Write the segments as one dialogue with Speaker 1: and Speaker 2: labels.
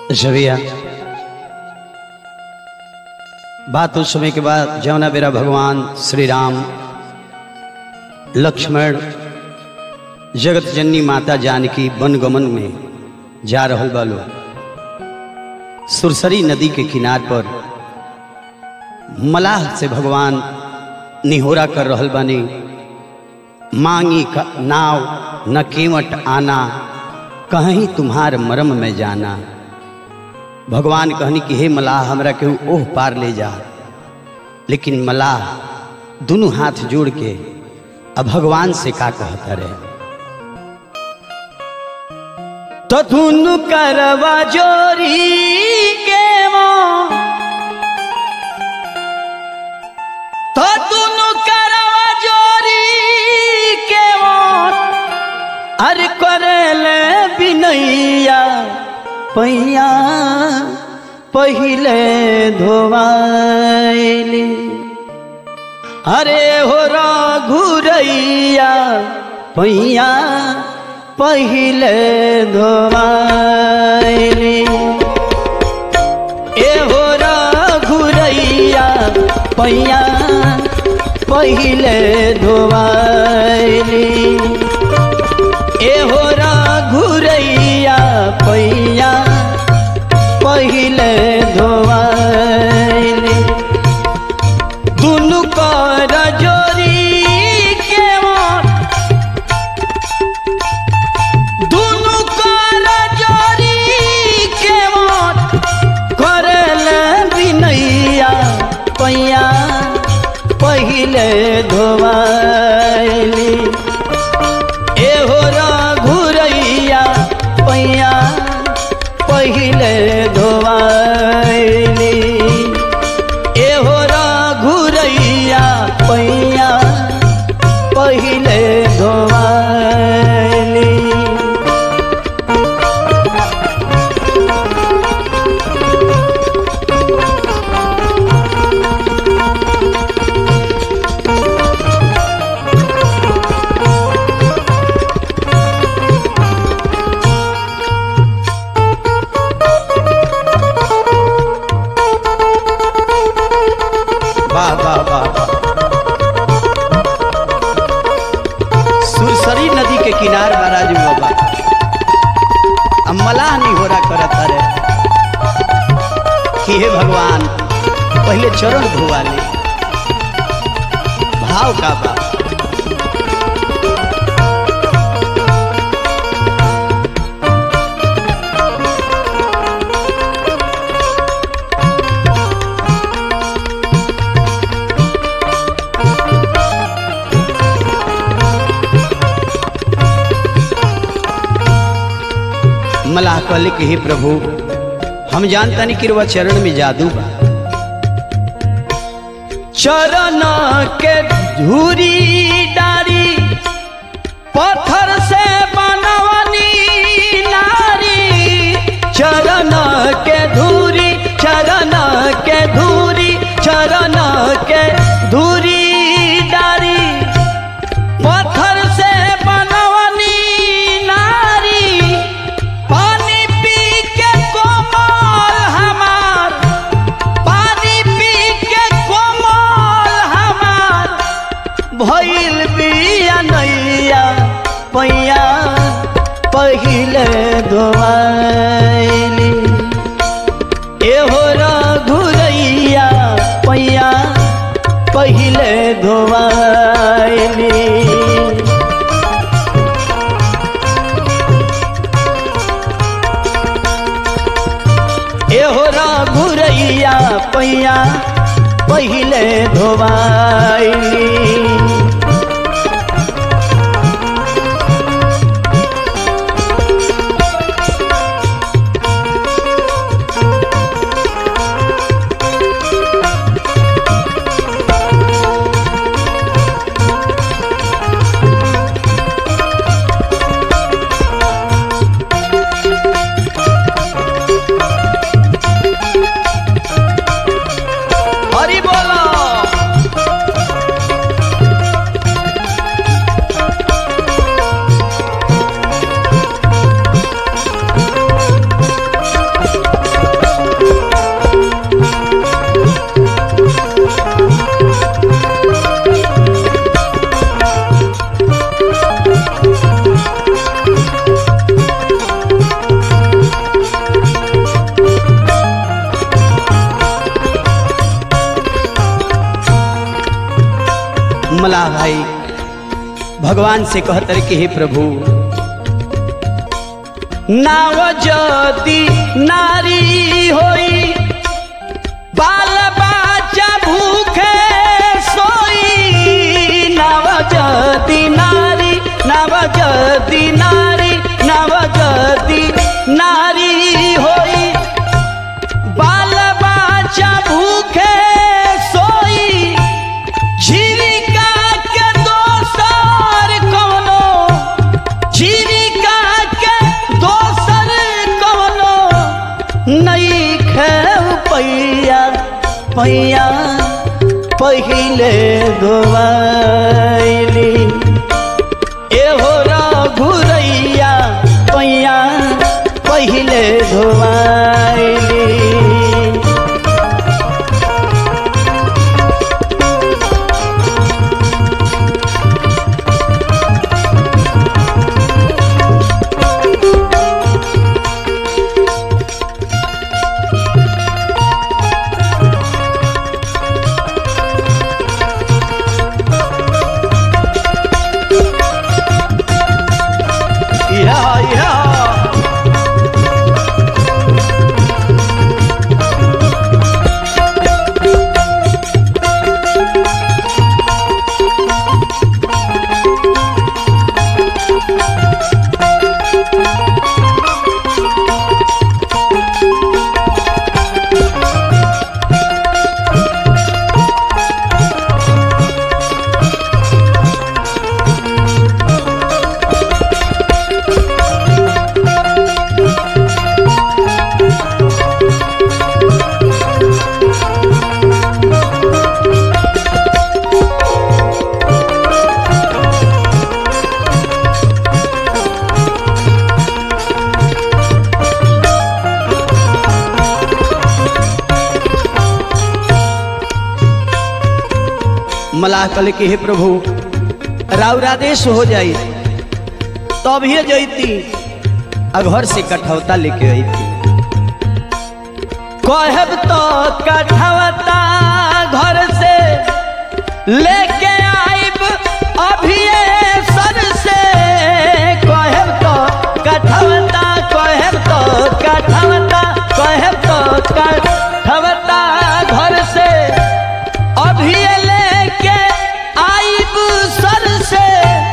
Speaker 1: जविया बात उस समय के बाद जमुना बेरा भगवान श्री राम लक्ष्मण जगत जननी माता जानकी वनगमन में जा रहल बालो सुरसरी नदी के किनार पर मलाह से भगवान निहोरा कर रहल बानी मांगी का नाव न केवट आना कहीं तुम्हार मरम में जाना भगवान कहनी कि हे मलाह हमरा केहू ओह पार ले जा लेकिन मलाह दोनों हाथ जोड़ के अब भगवान से का कहता रहे तो दुनु करवा जोरी के मों तो दुनु करवा जोरी के मों अरे करेले बिनैया पैया पहिले धोवाइली अरे हो घुरैया पैया पहिले धोवाइली ए हो घुरैया पैया पहिले धोवाइली ए हो घुरैया पैया पहिले धोवाइली दुनु कर जोरी के मोर दुनु कर जोरी के मोर करल बिनैया पैया पहिले धोवाइली एहो घुरैया पैया पहिले धोवाइली एहो घुरैया पैया पहिले धोवाइली वाह वाह वाह वाह। सुरसरी नदी के किनार महाराज बाबा अब मलाह नहीं हो रहा करत अरे कि हे भगवान पहले चरण धोवा ले भाव का बा मलाह कहले कि हे प्रभु हम जानता नहीं कि रुआ चरण में जादू बा चरण के धूरी डारी पत्थर से बनवनी नारी चरण के धूरी चरण के धूरी चरण के धूरी डारी पत्थर से बनवनी नारी पानी पी के कोमल हमार पानी पी के कोमल हमार भइल बिया नैया पैया पहिले धोवाइली एहो घुरैया पैया पहिले धोवाइली एहोरा घुरैया पैया पहिले धोवाइली हरि बोलो मलाह भाई भगवान से कहतर कि हे प्रभु नाव जदी नारी होई बाल बच्चा भूखे सोई नव जदी नारी नव जदी नारी नव जदी नारी होई बाल बच्चा भूखे सोई जीविका के दोसर कोनो जीविका के दोसर कोनो नहीं खेव पैया पैया पहिले धोवाइली एहो घुरैया पैया पहिले धोवाइली Yeah, yeah. मलाह कल के हे प्रभु राउरादेश हो जाई तब ही जैती आ घर से कठौता लेके अती कहब तो कठौता घर से लेके आइब अभी सर से कहब तो कठौता कहब तो कठौता कहब तो कठौता घर से अभी लेके आइब सर से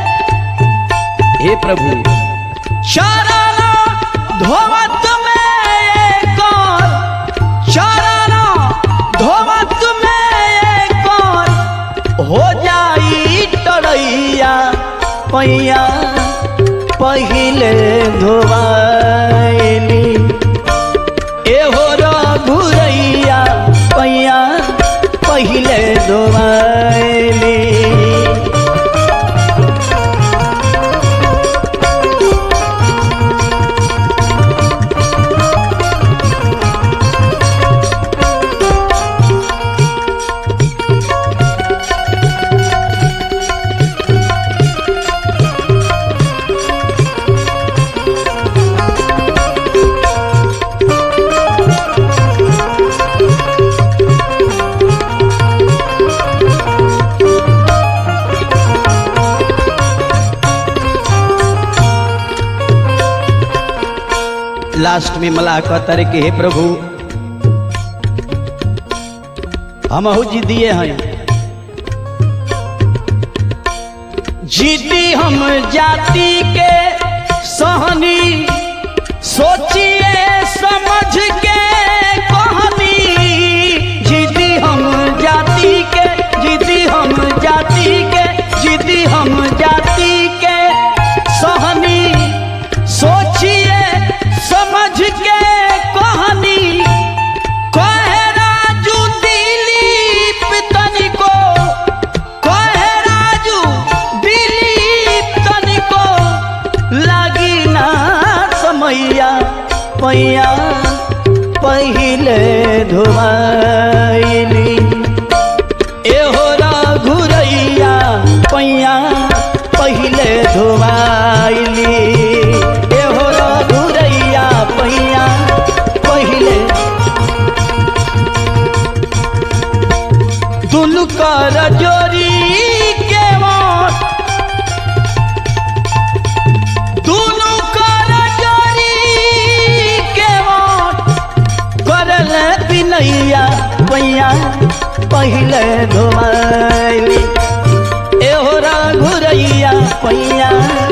Speaker 1: हे प्रभु चरण धोवत में एक और चरण धोवत में एक और हो जाई टरैया पैया पहिले धोवाइली एहो रघुरैया पैया पहिले धोवाइली लास्ट में मलाह कहतर के हे प्रभु हम जिदिए हैं जीती हम जाति के सहनी सोचिए समझ के कहनी जीती हम जाति के जीती हम जाति के जीती हम जाति के सहनी सोचिए समझ के कहनी कहे राजू दिलीप तनिको कहे राजू दिलीप तनिको लागी ना समैया पैया पहिले धोवाइली एहो रघुरैया पैया पहिले धोवाइली एहो रघुरैया पैया पहिले दुनु कर जोरी के पहिले धोवैली एहो घुरैया पैया